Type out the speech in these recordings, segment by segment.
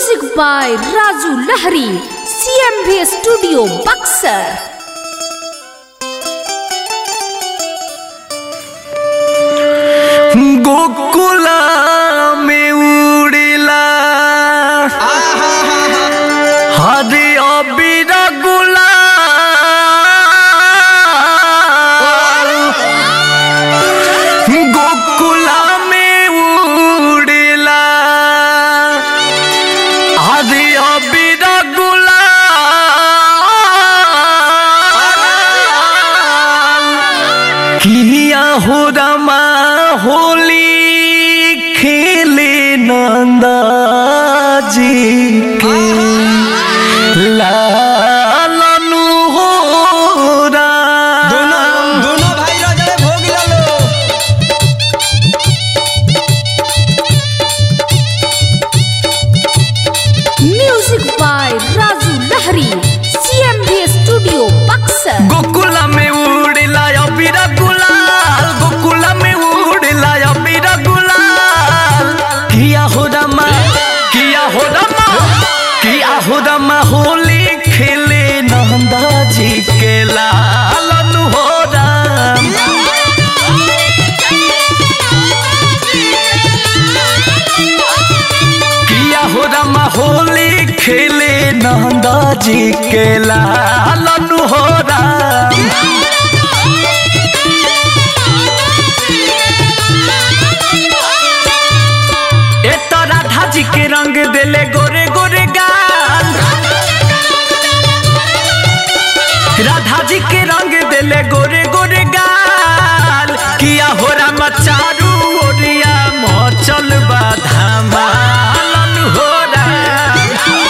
Music by Raju Lahari, CMV Studio, Buxar. गोकुला में उड़ेला हरे अबीरा गुला गोकुला में उड़ेला हरे अबीरा गुला किया हो रमा होली खेले नंदा जी के लालनु हो राम दोनों भाई रजड़े भोग लो Music by Raju Lahari, CMV Studio, Buxar. गोकुला में उड़ेला अबीरा गुलाल गोकुला में उड़ेला अबीरा गुलाल किया हो रमा किया हो रमा किया हो रमा होली खेले नंदा जी के लालन हो राम किया हो रमा होली खेले नंदा जी के लालन हो राम ए तो राधा जी के रंग देले गोरे गोरे गाल राधा जी के रंग देले गोरे गोरे गाल किया हो राम चारू ओरिया मचल बा धमालन हो राम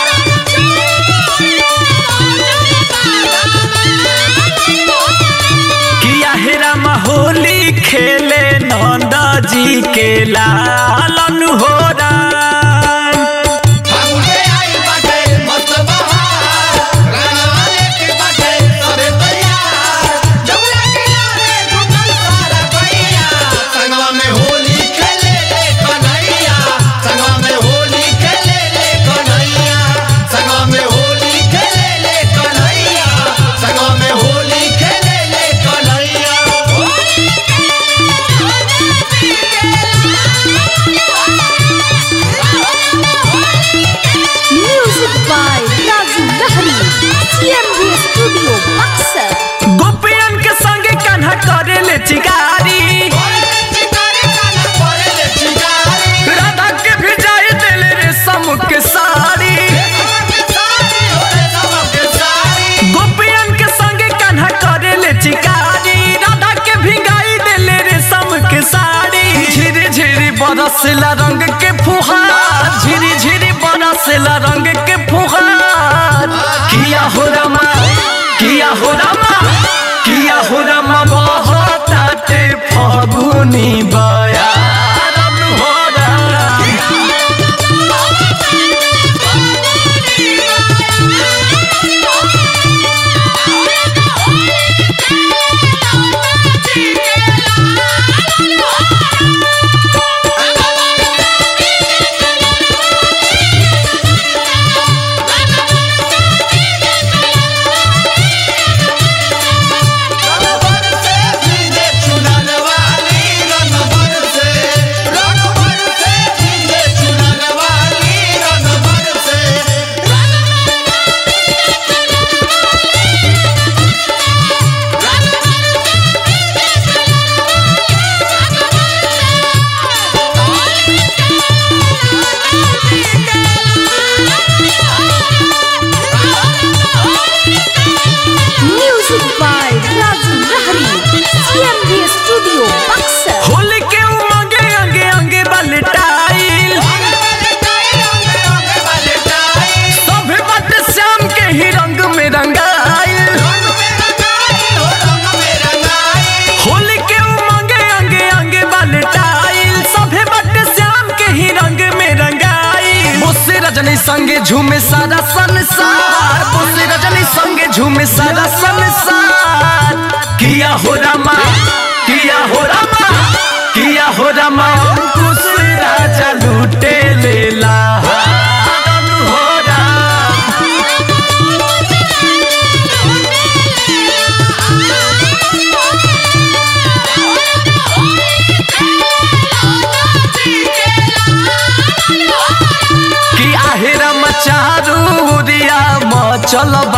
किया हे राम होली खेले नंदा जी के लालन हो राम फागुने आई बाटे मस्त बहार रंगवाले के बाटे सबे तैयार जमुना किनारे जुटल सारा गैया संगवा में होली खेले ले कन्हैया संगवा में होली खेले ले कन्हैया संगवा में होली खेले ले कन्हैया संगवा में होली खेले ले Kanhaiya Music by Raju Lahari, CMV Studio, Buxar. गोपियन के संगे कान्हा करे ले चिकारी राधा के भिजाई देले रे समूह के साड़ी गोपियन के संगे कान्हा करे ले चिकारी राधा के भिगाई देले रे समूह के साड़ी झिरी झिरी बरसला रंग के फुहार झिरी झिरी बरसला रंग के फुहार किया हो रमा किया हो रमा किया हो रमा बहुत आते फगुनी बयारन हो रमा Music by Raju Lahari, CMV Studio, Buxar. Holi के उमंगे अंगे अंगे बलटाइल सभे बट श्याम के ही रंग में रंगाइल होली के उमंगे अंगे अंगे बलटाइल सभे बट श्याम के ही रंग में रंगाइल मुझसे रजनी संगे झूमे सारा संसार मुझसे रजनी संगे झूमे सारा संसार किया हो रमा किया हो रमा किया हो रमा अंकुश राजा लूटे लेला हो चल